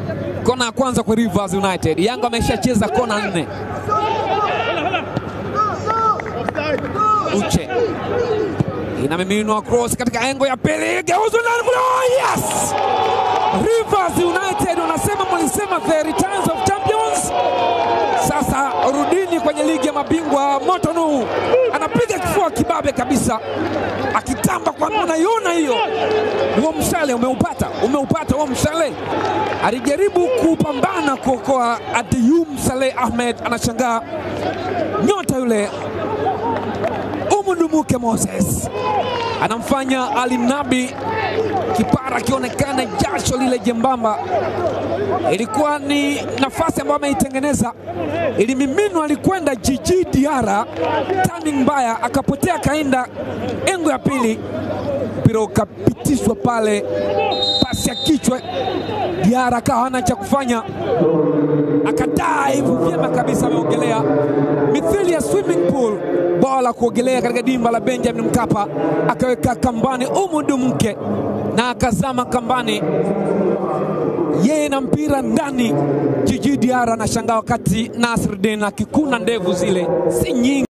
Kona ya kwanza kwa Rivers United. Yanga ameshacheza kona nne. Uche inamiminwa cross katika engo ya pili, geuzwa ndani kule. Oh, yes! Rivers United wanasema, mlisema the returns of champions. Sasa rudini kwenye ligi ya mabingwa. Motonu anapiga kifua kibabe kabisa, akitamba kwa unaiona hiyo. Huo mshale umeupata, umeupata huo mshale. Alijaribu kupambana kuokoa Adiyum Saleh Ahmed, anashangaa nyota yule Umudumuke Moses anamfanya Ali Nabi kipara akionekana jasho lile jembamba. Ilikuwa ni nafasi ambayo ameitengeneza, ilimiminwa, alikwenda Jiji Diara, turning mbaya, akapotea, kaenda engo ya pili, mpira ukapitishwa pale, pasi ya kichwa. Diara akawa hana cha kufanya, akadaivu vyema kabisa, ameogelea mithili ya swimming pool bwawa la kuogelea katika dimba la Benjamin Mkapa, akaweka kambani Umudu Mke na akazama kambani, yeye na mpira ndani. Jiji Diara anashangaa wakati Nasruddin akikuna ndevu zile si nyingi.